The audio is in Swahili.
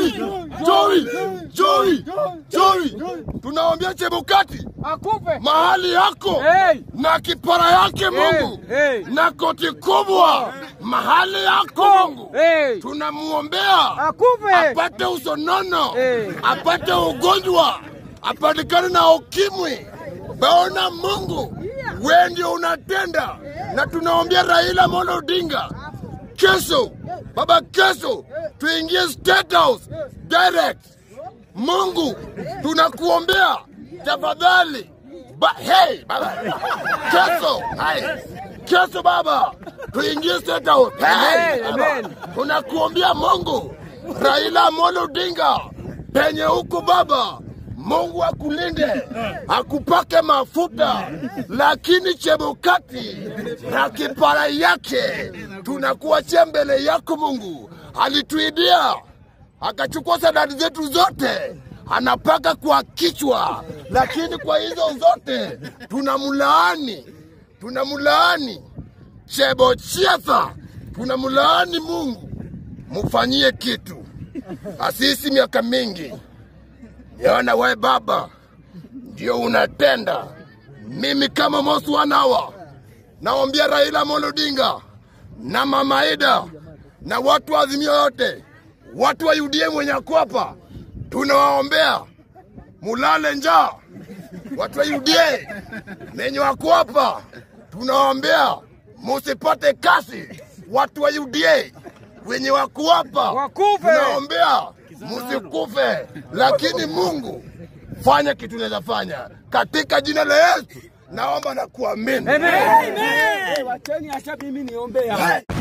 Joey, Joey, Joey, Joey, tunawaambia Chebukati Akupe. mahali yako Hey. na kipara yake Mungu hey. na koti kubwa mahali yako Mungu Hey. tunamuombea Akupe. apate usonono Hey. apate ugonjwa apatikane na ukimwi. Baona Mungu we ndio unatenda, na tunaombea Raila Amolo Odinga kesho, baba, kesho tuingie State House direct. Mungu tunakuombea tafadhali, ba, hey, baba, kesho hai, kesho baba, tuingie State House hey, Amen, baba. amen. tunakuombea Mungu Raila Amolo Odinga penye huku baba, Mungu akulinde akupake mafuta, lakini Chebukati na kipara yake tunakuachia mbele yako. Mungu alituidia akachukua sadadi zetu zote anapaka kwa kichwa, lakini kwa hizo zote tunamlaani, tunamlaani Chebochiatha, tunamlaani Mungu, mufanyie kitu. Asisi miaka mingi Yaona we baba ndio unatenda. Mimi kama Mosi Wanawa naombia Raila Amolo Odinga na Mama Ida na watu wa Azimio yote, watu wa UDA mwenye ako hapa, tunawaombea mulale njaa. Watu wa UDA menye wako hapa, tunawaombea musipate kasi. Watu wa UDA wenye wako hapa Wakufe. tunaombea musikufe, lakini Mungu fanya kitu unaweza fanya katika jina la Yesu, naomba na kuamini. Amen. Wacheni acha mimi niombea.